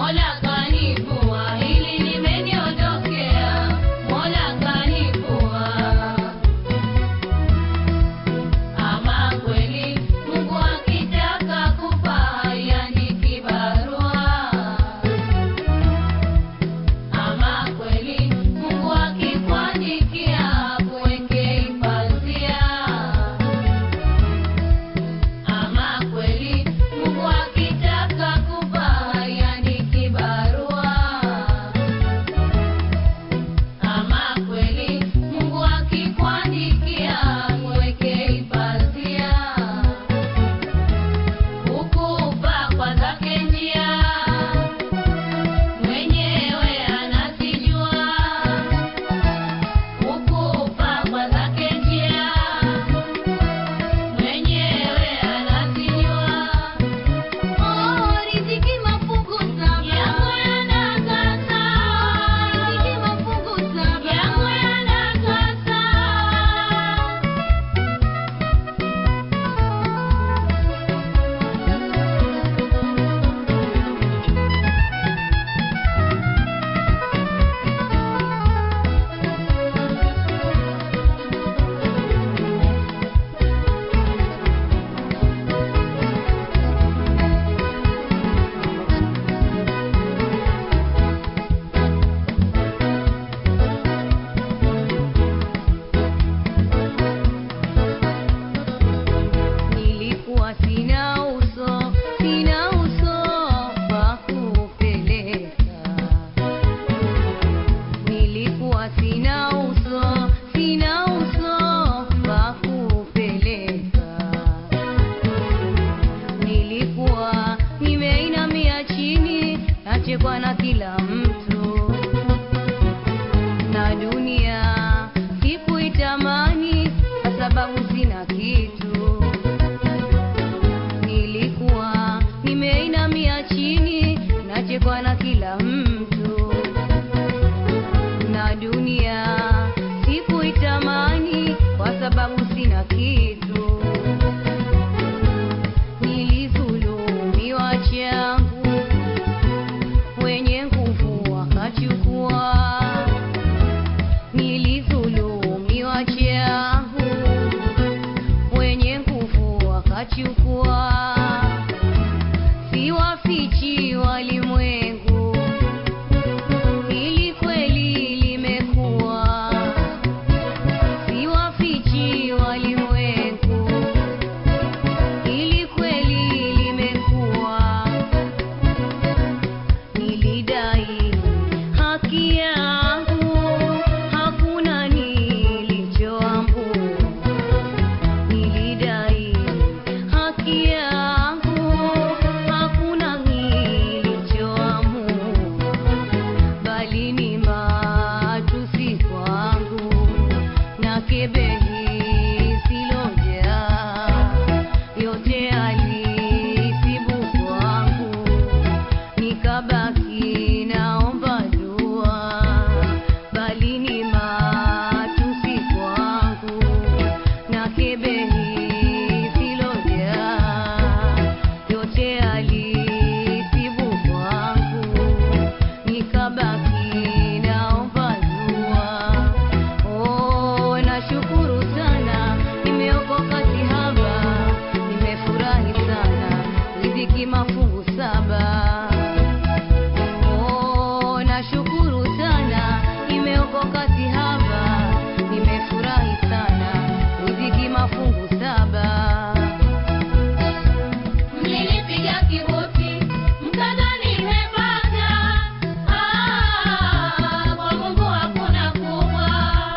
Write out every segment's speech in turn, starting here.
Mola kanivua, hili limeniondokea. Mola kanivua. Ama kweli Mungu akitaka kupa haiandiki barua. Ama kweli Mungu akikuandikia kuweke pazia. Ama kweli Mungu akitaka kupa haiandiki barua. Ama kweli Mungu akikuandikia kuweke pazia. Ukupa kwa zake njia mwenyewe anazijua. Ukupa kwa zake njia mwenyewe anazijua. Oh, riziki mafungu saba yangu yanakata. Riziki mafungu saba yangu yanakata. Nilikuwa sina uso, sina uso wa kupeleka. Nilikuwa sina uso, sina uso wa kupeleka. Nilikuwa nimeinamia chini, nachekwa na kila mtu na dunia sikuitamani kwa sababu sina kitu. Nilikuwa nimeinamia chini, nachekwa na kila mtu na dunia sikuitamani kwa sababu sina kitu. Nilidhulumiwa changu, wenye nguvu wakachukua. Nilidhulumiwa changu, wenye nguvu wakachukua. Siwafichi walimwengu, hili kweli limekuwa. Siwafichi walimwengu, hili kweli limekuwa. Nilidai haki yangu, hakuna nilichoambua. Nilidai haki yangu, hakuna nilichoamua, bali ni matusi kwangu na kebehi silojaa, yote alisibu kwangu nikabaki naomba dua, bali ni matusi kwangu na kebehi silojaa, yote alisibu kwangu nikabaki naomba dua. Oh, nashukuru sana nimeokoka sihaba, nimefurahi sana riziki mafungu saba. Oh, nashukuru sana nimeokoka sihaba, nimefurahi sana riziki mafungu saba. Mlinipiga kibuti mkadhani nimepata, ah, kwa Mungu hakuna kubwa.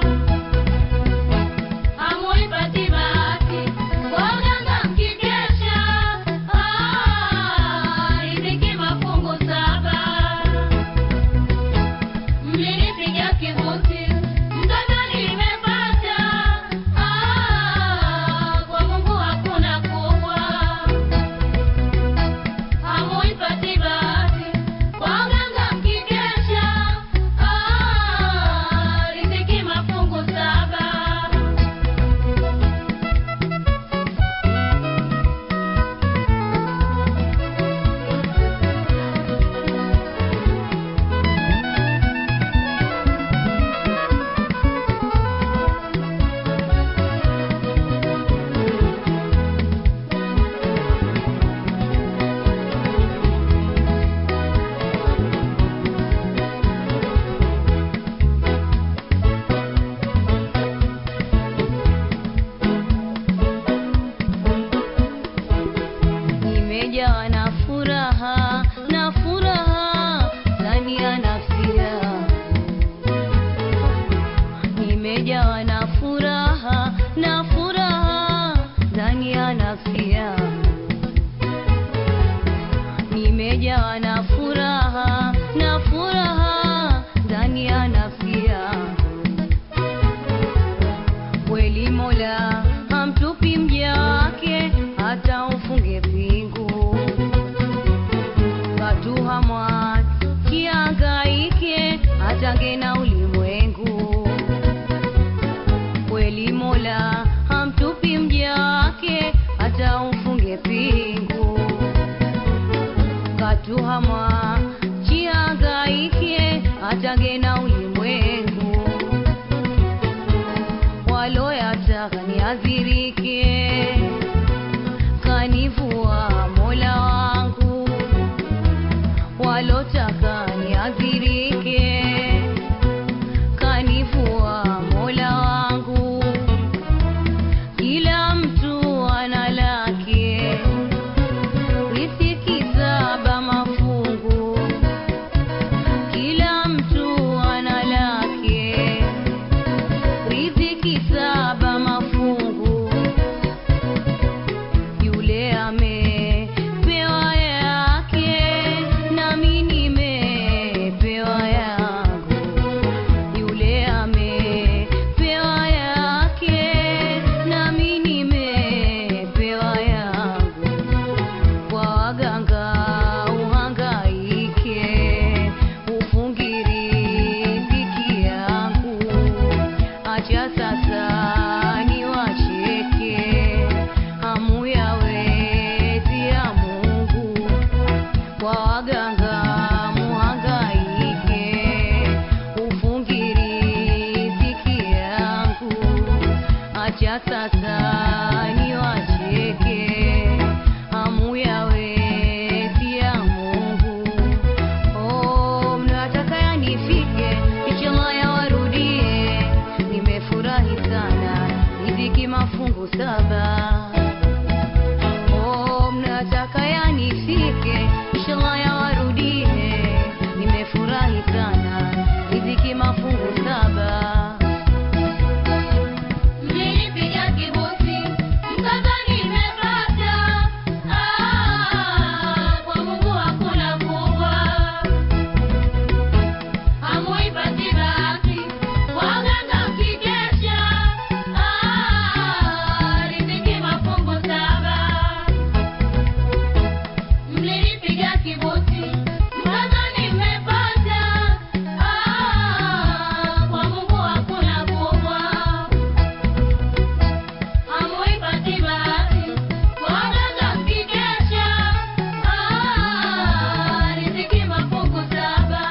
Hamuipati bahati kwa uganga mkikesha, ah, riziki mafungu saba. nadhirike kanifua Mola wangu, kila mtu ana lake, riziki saba mafungu, kila mtu ana lake, riziki saba mafungu, yule amepewa yake, nami nimepewa yangu yule amepewa yake nami nimepewa yangu kwa waganga uhangaike ufungiri riziki yangu acha sasa niwacheke hamu ya wezi ya Mungu kwa waganga muhangaike ufungiri riziki yangu acha sasa niwacheke hamu ya wezi ya Mungu oh mnataka yanifike inshallah yawarudie nimefurahi sana riziki mafungu saba Oh, mnataka yanifike inshallah yawarudie nimefurahi sana riziki mafungu saba Mlinipiga kibuti, mkadhani nimepata. Ah, kwa Mungu hakuna kubwa. Hamuipati bahati, waganga mkikesha. Ah, riziki mafungu saba. Mlinipiga kibuti, mkadhani nimepata. Ah, kwa Mungu hakuna kubwa. Hamuipati bahati, waganga mkikesha. Ah, riziki mafungu saba.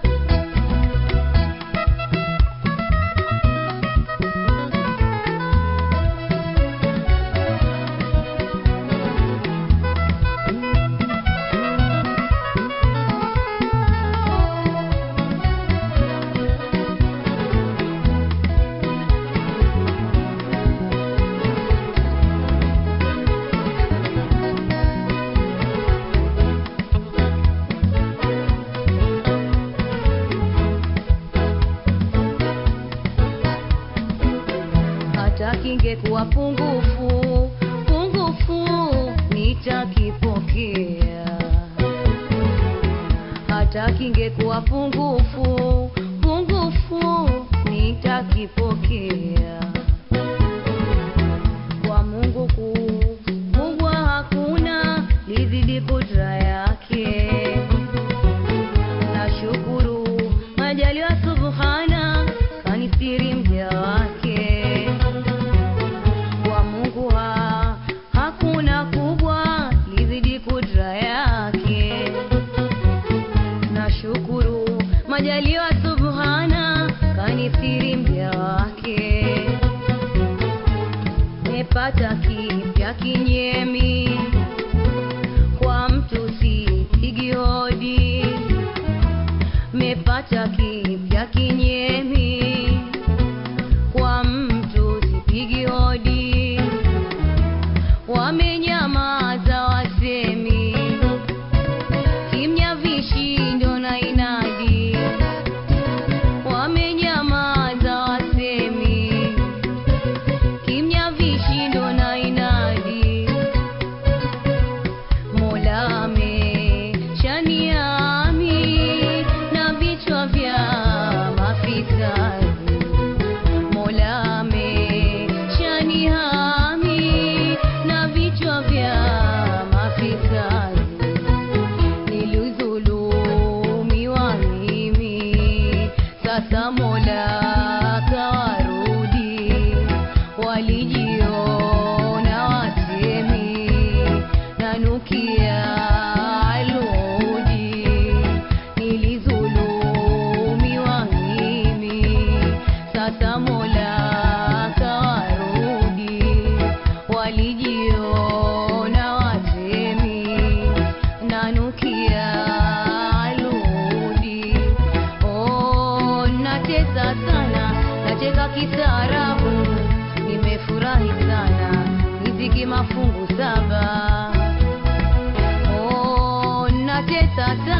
hata kingekuwa pungufu pungufu nitakipokea hata kingekuwa pungufu pungufu nitakipokea kwa Mungu kubwa hakuna lizidi kudra yake nashukuru majaliwa subhana kanistiri mja wake kwa Mungu ha, hakuna kubwa lizidi kudra yake nashukuru majaliwa subhana kanistiri mja wake mepata kipya kinyemi kwa mtu sipigi hodi mepata kipya kinyemi kwa mtu sipigi hodi wamenyamaza wasemi kimya vishindo na inadi wamenyamaza wasemi kimya vishindo na inadi Mola ameshaniami na vichwa vya mafisadi. Mola ameshanihami na vichwa vya mafisadi. Nilidhulumiwa mimi, sasa Mola kawarudi. Walijiona wasemi, nanukia aludi. Nilidhulumiwa mimi, sasa Mola kawarudi. Walijiona wasemi, nanukia aludi. natesa sana nacheka kistaarabu nimefurahi sana miziki mafungu saba oh, natesa sana